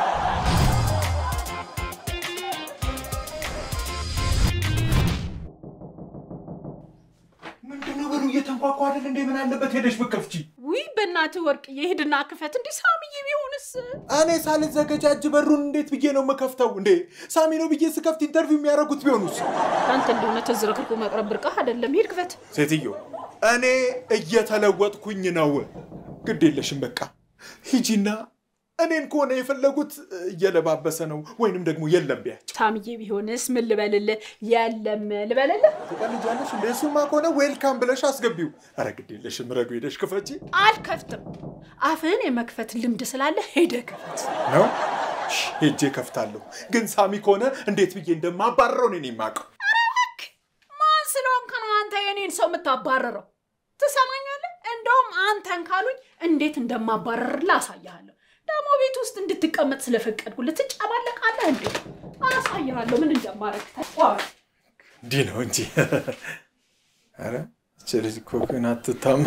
ምንድነው በሉ እየተንኳኳ አይደል እንዴ? ምን አለበት ሄደሽ ብከፍቺ? ውይ በእናትህ ወርቅዬ ሂድና ክፈት። እንዲህ ሳምዬ ቢሆንስ? እኔ ሳልዘገጃጅ በሩን እንዴት ብዬ ነው የምከፍተው? እንዴ ሳሚ ነው ብዬ ስከፍት ኢንተርቪው የሚያደርጉት ቢሆኑስ? አንተ እንደሆነ ተዝረክርኮ መቅረብ ብርቃህ አይደለም። ሂድ ክፈት። ሴትዮ እኔ እየተለወጥኩኝ ነው። ግድ የለሽም በቃ ሂጂና እኔን ከሆነ የፈለጉት እየለባበሰ ነው ወይንም ደግሞ የለም ቢያቸው። ሳምዬ ቢሆንስ ምን ልበልልህ? የለም ልበልልህ? ትቀልጃለሽ እንደ እሱማ ከሆነ ዌልካም ብለሽ አስገቢው። ኧረ ግድ የለሽም ረዱ ሄደሽ ክፈቺ አልከፍትም። አፍህን የመክፈት ልምድ ስላለ ሄደህ ክፈት። ነው ሄጄ ከፍታለሁ። ግን ሳሚ ከሆነ እንዴት ብዬ እንደማባረረው እኔ ነኝ የማውቀው። ማን ስለሆንክ ነው አንተ የኔን ሰው የምታባረረው? ትሰማኛለህ? እንደውም አንተን ካሉኝ እንዴት እንደማባረርልህ አሳያለሁ። ደግሞ ቤት ውስጥ እንድትቀመጥ ስለፈቀድኩልህ ትጨማለቃለህ እንዴ? አሳያለሁ ምን እንደማረግ ተቋም እንዲህ ነው እንጂ። ኧረ ይህች ልጅ እኮ ግን አትታመን።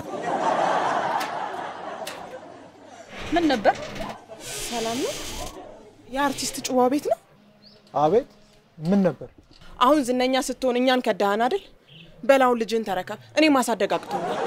ምን ነበር? ሰላም ነው? የአርቲስት ጭዋ ቤት ነው? አቤት፣ ምን ነበር? አሁን ዝነኛ ስትሆን እኛን ከዳህን አይደል? በላውን ልጅን ተረከብ። እኔ ማሳደግ አቅቶኛል።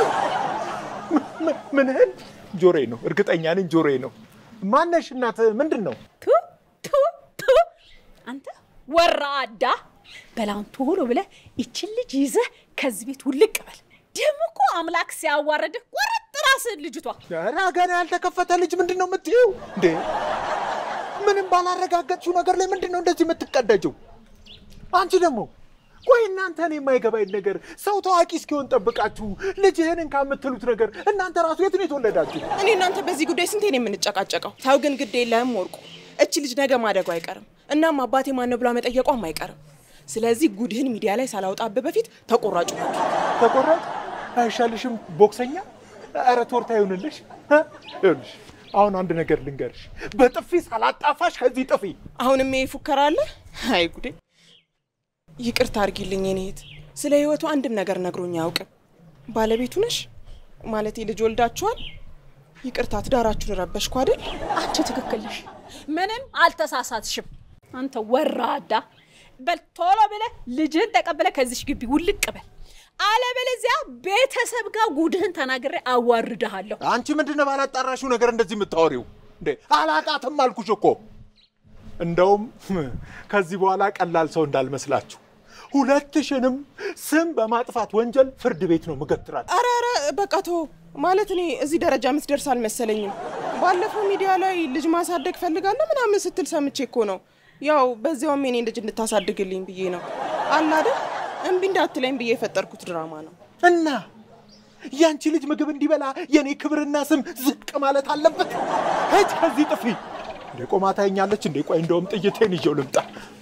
ምንህን? ጆሮዬ ነው፣ እርግጠኛ ነኝ ጆሮዬ ነው። ማነሽ እናት? ምንድን ነው? ቱ ቱ ቱ አንተ ወራዳ በላውን ቶሎ ብለህ ይችን ልጅ ይዘህ ከዚህ ቤት ውልቅ በል። ደግሞ እኮ አምላክ ሲያዋረድህ ቆረጥ ራስህን ልጅቷ ኧረ ገና ያልተከፈተ ልጅ ምንድን ነው የምትይው እንዴ? ምንም ባላረጋገጥሽው ነገር ላይ ምንድን ነው እንደዚህ የምትቀደጀው? አንቺ ደግሞ ቆይ እናንተ እኔ የማይገባኝ ነገር ሰው ታዋቂ እስኪሆን ጠብቃችሁ ልጅህንን ከምትሉት ነገር እናንተ ራሱ የት ነው የተወለዳችሁ? እኔ እናንተ በዚህ ጉዳይ ስንቴ ነው የምንጨቃጨቀው? ተው ግን ግድ የለህም ወርቁ። እች ልጅ ነገ ማደጉ አይቀርም። እናም አባቴ ማነው ብላ መጠየቋም አይቀርም። ስለዚህ ጉድህን ሚዲያ ላይ ሳላውጣብህ በፊት ተቆራጩ ተቆራጭ አይሻልሽም? ቦክሰኛ ኧረ ቶርታ ይሁንልሽ። እ? ይኸውልሽ አሁን አንድ ነገር ልንገርሽ፣ በጥፊ ሳላጣፋሽ ከዚህ ጥፊ። አሁንም ይሄ ፉከራ አለ? አይ ጉዴ! ይቅርታ አድርጊልኝ የኔ እህት፣ ስለ ህይወቱ አንድም ነገር ነግሮኝ አያውቅም። ባለቤቱ ነሽ ማለቴ ልጅ ወልዳችኋል? ይቅርታ ትዳራችሁን ረበሽኩ አይደል? አንቺ ትክክል ነሽ። ምንም አልተሳሳትሽም። አንተ ወራዳ በል ቶሎ ብለህ ልጅህን ተቀብለህ ከዚሽ ግቢ ውልቅ በል። አለበለዚያ ቤተሰብ ጋር ጉድህን ተናግሬ አዋርድሃለሁ። አንቺ ምንድን ነው ባላጣራሽው ነገር እንደዚህ የምታወሪው እንዴ? አላቃትም አልኩሽ እኮ። እንደውም ከዚህ በኋላ ቀላል ሰው እንዳልመስላችሁ ሁለትሽንም ስም በማጥፋት ወንጀል ፍርድ ቤት ነው ምገትራል። አረ አረ በቃ ተው። ማለት እኔ እዚህ ደረጃ የምትደርስ አልመሰለኝም። ባለፈው ሚዲያ ላይ ልጅ ማሳደግ ፈልጋለሁ ምናምን ስትል ሰምቼ እኮ ነው። ያው በዚያውም የኔን ልጅ እንድታሳድግልኝ ብዬ ነው አለ አይደል? እምቢ እንዳትለኝ ብዬ የፈጠርኩት ድራማ ነው። እና ያንቺ ልጅ ምግብ እንዲበላ የኔ ክብርና ስም ዝቅ ማለት አለበት? ሂጅ ከዚህ ጥፊ። እንዴ ቆማ ታየኛለች እንዴ? ቆይ እንደውም ጥይቴን ይዤው ልምጣ።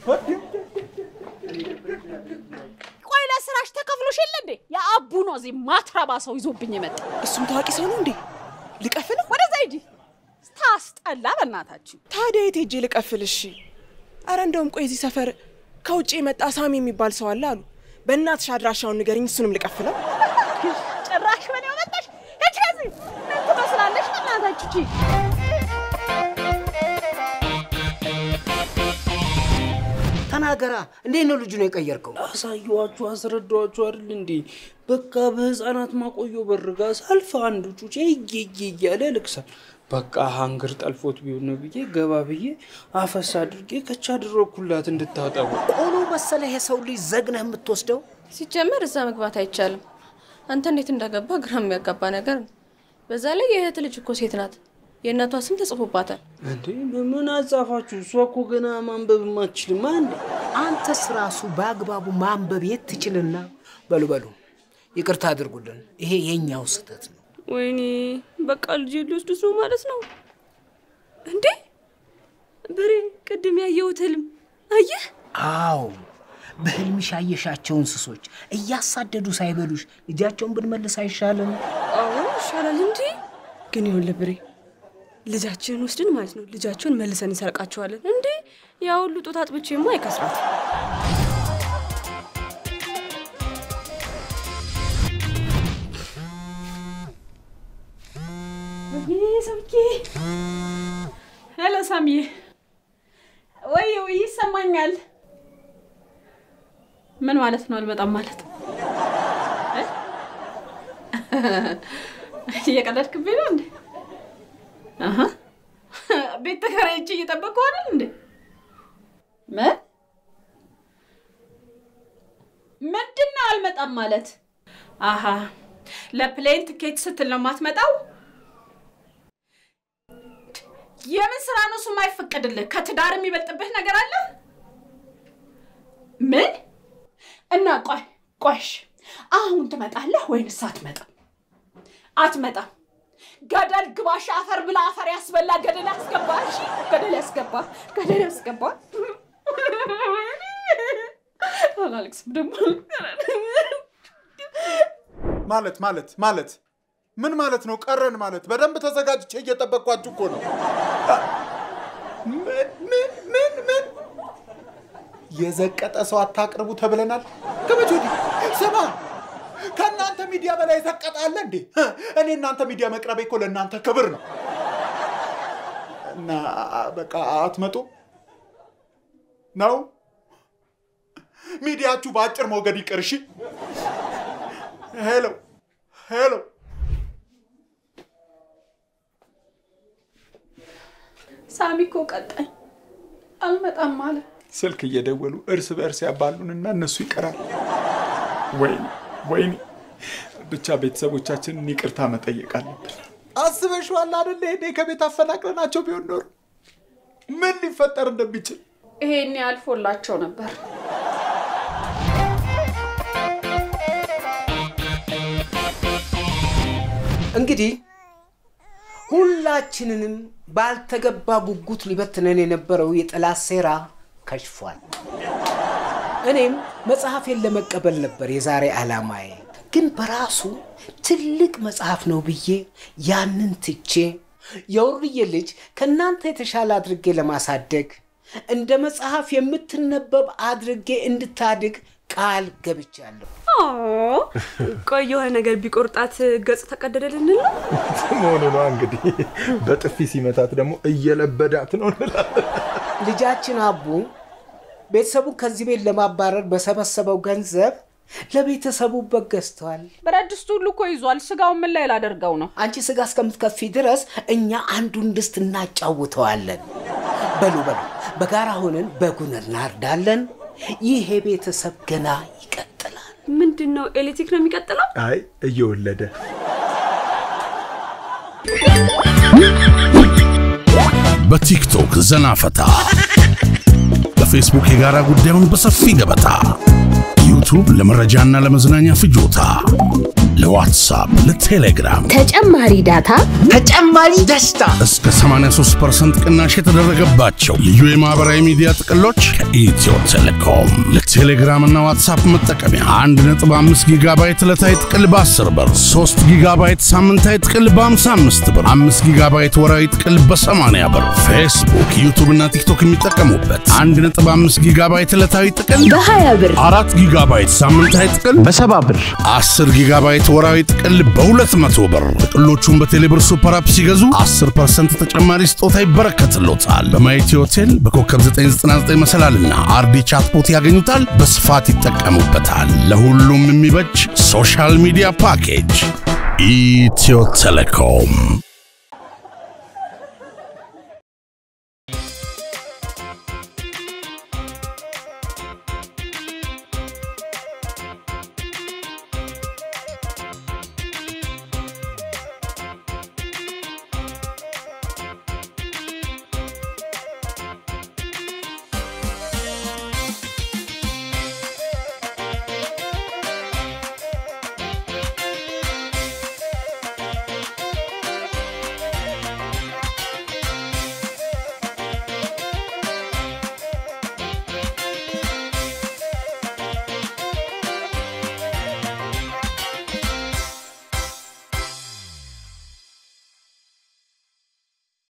ቆይ ለስራሽ ተከፍሎሽ የለ እንዴ? የአቡ ነው እዚህ ማትረባ ሰው ይዞብኝ የመጣ። እሱም ታዋቂ ሰው ነው እንዴ? ልቀፍል? ወደዛ ሂጂ። ታስጠላ በእናታችሁ። ታዲያ የት ሄጄ ልቀፍል? እሺ። አረ እንደውም ቆይ እዚህ ሰፈር ከውጭ የመጣ ሳሚ የሚባል ሰው አለ አሉ። በእናትሽ አድራሻውን ንገሪኝ፣ እሱንም ልቀፍለው። ጭራሽ በኔ መጣሽ። ሂጂ ከዚህ ምን ትመስላለሽ? በእናታችሁ ሂጂ። ተናገራ። እንዴት ነው ልጁ ነው የቀየርከው? አሳየኋችሁ፣ አስረዳኋችሁ አይደል እንዴ? በቃ በህፃናት ማቆዮ በርጋ ሳልፍ አንዱ ጩጬ እየየ እያለ ልቅሳል። በቃ ሀንግር ጠልፎት ቢሆን ነው ብዬ ገባ ብዬ አፈስ አድርጌ ከቻ አደረግኩላት እንድታጠቡ። ቆሎ መሰለህ የሰው ልጅ ዘግነህ የምትወስደው? ሲጀመር እዛ መግባት አይቻልም። አንተ እንዴት እንዳገባ ግራ የሚያጋባ ነገር ነው። በዛ ላይ የእህት ልጅ እኮ ሴት ናት። የእናቷ ስም ተጽፎባታል። እንዴ ምን አጻፋችሁ? እሷ እኮ ገና ማንበብ አትችልም። አንድ አንተስ ራሱ በአግባቡ ማንበብ የት ትችልና? በሉ በሉ ይቅርታ አድርጉልን፣ ይሄ የኛው ስህተት ነው። ወይኔ በቃ ልጅ ሊወስዱት ነው ማለት ነው እንዴ? በሬ ቅድም ያየሁት ህልም አየህ? አዎ በህልምሽ ያየሻቸው እንስሶች እያሳደዱ ሳይበሉሽ ልጃቸውን ብንመልስ አይሻልም? አዎ ይሻላል እንጂ ግን ይሁን ብሬ ልጃችንን ወስድን ማለት ነው ልጃቸውን መልሰን እንሰርቃቸዋለን እንዴ? ያ ሁሉ ጡት አጥብቼማ አይከስራት። ሰምቼ ሄሎ፣ ሳምዬ። ወይ ወይ፣ ይሰማኛል። ምን ማለት ነው? አልመጣም ማለት እ? እየቀለድክብኝ ነው እንዴ? አሀ፣ ቤት ተከራይቼ እየጠበቅኩህ አይደል እንዴ? ምን ምንድን ነው አልመጣም ማለት? አሀ፣ ለፕሌን ትኬት ስትል ነው የማትመጣው? የምን ስራ ነው እሱ የማይፈቀድልህ? ከትዳር የሚበልጥብህ ነገር አለ? ምን እና ቆይ ቆይሽ፣ አሁን ትመጣለህ ወይንስ አትመጣም? አትመጣም። ገደል ግባሽ አፈር ብላ አፈር ያስበላ ገደል ያስገባ እሺ ገደል ያስገባ ገደል ያስገባ አላለቅስም ደግሞ ማለት ማለት ማለት ምን ማለት ነው? ቀረን ማለት በደንብ ተዘጋጅቼ እየጠበቅኳችሁ እኮ ነው። ምን ምን ምን ምን የዘቀጠ ሰው አታቅርቡ ተብለናል። ከመቼ ወዲህ? ስማ ከእናንተ ሚዲያ በላይ የዘቀጠ አለ እንዴ? እኔ እናንተ ሚዲያ መቅረቤ እኮ ለእናንተ ክብር ነው። እና በቃ አትመጡ ነው ሚዲያችሁ በአጭር ሞገድ ይቅር። እሺ ሄሎ ሄሎ ሳሚ እኮ ቀጣኝ አልመጣም አለ። ስልክ እየደወሉ እርስ በእርስ ያባሉንና እነሱ ይቀራል። ወይኔ ወይኔ፣ ብቻ ቤተሰቦቻችንን ይቅርታ መጠየቅ አለብን። አስበሽዋል አደለ? እኔ ከቤት አፈናቅለናቸው ቢሆን ኖሮ ምን ሊፈጠር እንደሚችል ይሄኔ አልፎላቸው ነበር። እንግዲህ ሁላችንንም ባልተገባ ጉጉት ሊበትነን የነበረው የጠላት ሴራ ከሽፏል። እኔም መጽሐፌን ለመቀበል ነበር የዛሬ ዓላማዬ። ግን በራሱ ትልቅ መጽሐፍ ነው ብዬ ያንን ትቼ የውርዬ ልጅ ከእናንተ የተሻለ አድርጌ ለማሳደግ እንደ መጽሐፍ የምትነበብ አድርጌ እንድታድግ ቃል ገብቻለሁ። ቆይ የሆነ ነገር ቢቆርጣት ገጽ ተቀደደ ልንል ነው? መሆኑ ነው እንግዲህ። በጥፊ ሲመታት ደግሞ እየለበዳት ነው እንላለን። ልጃችን አቡ ቤተሰቡን ከዚህ ቤት ለማባረር በሰበሰበው ገንዘብ ለቤተሰቡ በግ ገዝተዋል። ብረት ድስቱ ሁሉ እኮ ይዟል። ስጋውን ምን ላይ ላደርገው ነው? አንቺ ስጋ እስከምትከፊ ድረስ እኛ አንዱን ድስት እናጫውተዋለን። በሉ በሉ፣ በጋራ ሆነን በጉን እናርዳለን። ይሄ ቤተሰብ ገና ይቀጥላል። ምንድን ነው ኤሌክትሪክ ነው የሚቀጥለው? አይ እየወለደ በቲክቶክ ዘና ፈታ፣ በፌስቡክ የጋራ ጉዳዩን በሰፊ ገበታ፣ ዩቱብ ለመረጃና ለመዝናኛ ፍጆታ፣ ለዋትሳፕ፣ ለቴሌግራም ተጨማሪ ዳታ፣ ተጨማሪ ደስታ እስከ 83% ቅናሽ የተደረገባቸው ልዩ የማህበራዊ ሚዲያ ጥቅሎች ከኢትዮ ቴሌኮም ለቴሌግራም እና ዋትሳፕ መጠቀሚያ 1.5 ጊጋባይት ዕለታዊ ጥቅል በ10 ብር፣ 3 ጊጋባይት ሳምንታዊ ጥቅል በ55 ብር፣ 5 ጊጋባይት ወራዊ ጥቅል በ80 ብር፣ ፌስቡክ፣ ዩቱብ እና ቲክቶክ የሚጠቀሙበት 1.5 ጊጋባይት ዕለታዊ ጥቅል በ20 ብር፣ 4 ጊጋባይት ሳምንታዊ ጥቅል በ70 ብር፣ 10 ጊጋባይት ወራዊ ጥቅል በ200 ብር። ጥቅሎቹን በቴሌብር ሱፐር አፕ ሲገዙ 10% ተጨማሪ ስጦታ ይበረከትሎታል። በማየቲ ሆቴል በኮከብ 999 መሰላልና አርዲ ቻትቦት ያገኙታል። በስፋት ይጠቀሙበታል። ለሁሉም የሚበጅ ሶሻል ሚዲያ ፓኬጅ ኢትዮ ቴሌኮም